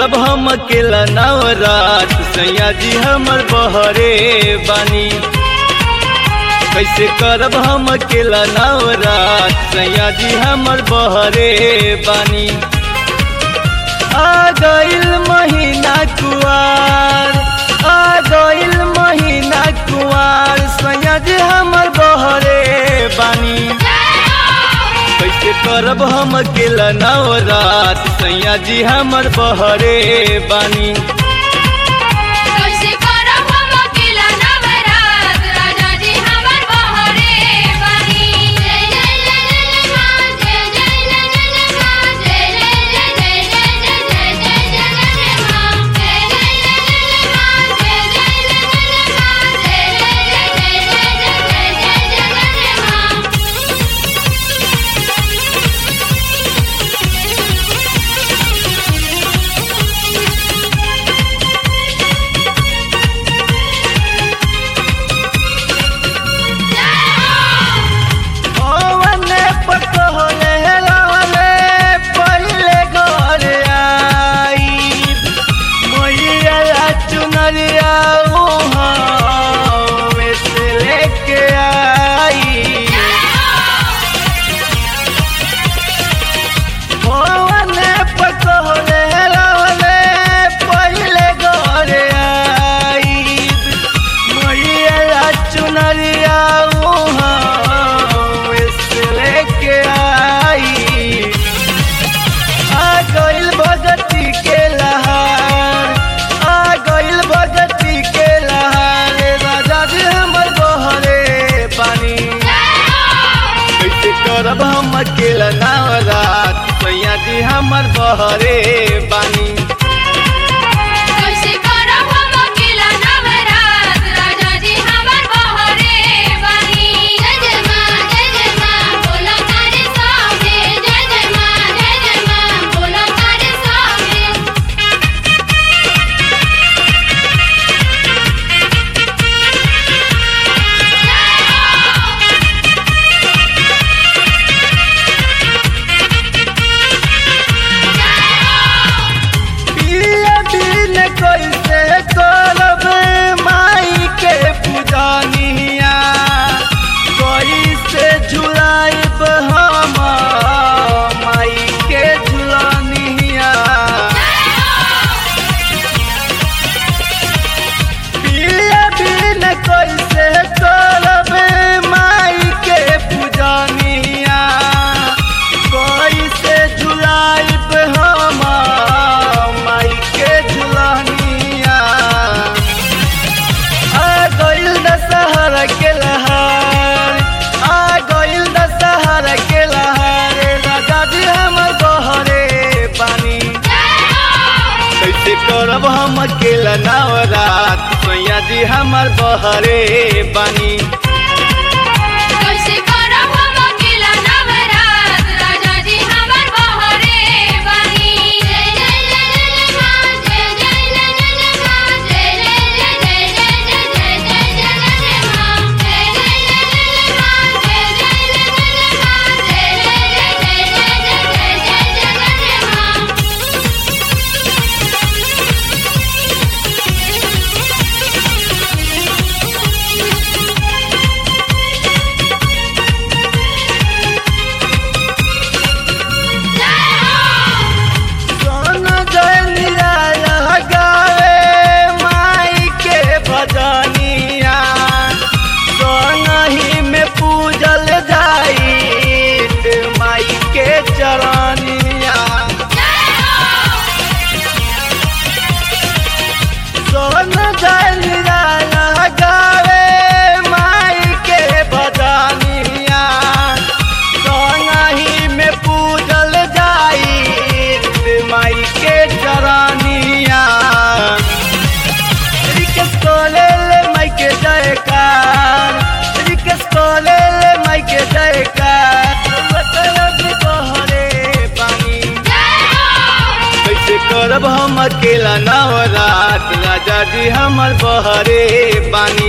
करब हम अकेला नवरात सैया जी हमर बहरे बानी कैसे करब हम अकेला नवरात सैया जी हमर बहरे बानी आ गइल महीना कुआर आ गइल महीना कुआर सैया जी हमर बहरे बानी कैसे करब हम अकेला नवरात सैया जी हमर बहरे बानी कैसे करब हम अकेला नवरात राजा जी हमर बहरे बानी जय जय जय जय मां जय जय जय जय मां जय जय जय जय जय जय जय जय जय मां जय जय जय जय मां जय जय जय जय मां जय जय जय जय जय जय मां ओवने पकहोले लाले पहिले घर आई मैया चुनरिया उहाँ में से लेके आई ओवने पकहोले लाले पहिले घर आई मैया चुनरिया उहाँ से लेके आई आ गइल भगती के लहार आ गइल भगती के लहार राजा जी हमर बहरे पानी कैसे करब हम अकेला नवरात सैया जी हमर बहरे बानी कैसे करब हम अकेला नवरात राजा जी हमर बहरे बानी जय जय मां जय जय मां बोला तारे सामने जय जय मां जय जय मां बोला तारे सामने पिया बिन कैसे करब माई के पूजनिया कैसे झुलाइब हम माई के झुलनिया पिया बिन कैसे करब माई के पूजनिया कैसे झुलाइब हम माई के झुलनिया आ गइल दशहरा के लहार आ गइल दशहरा के लहार राजा जी हमर बहरे पानी कैसे करब हम अकेला नवरात सैया जी हमर बहरे बानी कैसे करब हम अकेला नवरात राजा जी हमर बहरे बानी जय जय जय जय मां जय जय जय जय मां जय जय जय जय जय जय जय जय मां जय जय जय जय मां जय जय जय जय मां जय जय जय जय जय जय मां सोन जय निराला गावे माई के भजनिया सोनही में पूजल जाई माई के चरनिया सोन जय निराला गावे माई के भजनिया सोनही में पूजल जाई माई के चरनिया रिकेश कोले ले माई के जयकार रिकेश कोले ले माई के जयकार मतलब बहरे पानी कैसे करब हम अकेला नवरात राजा जी हमर बहरे बानी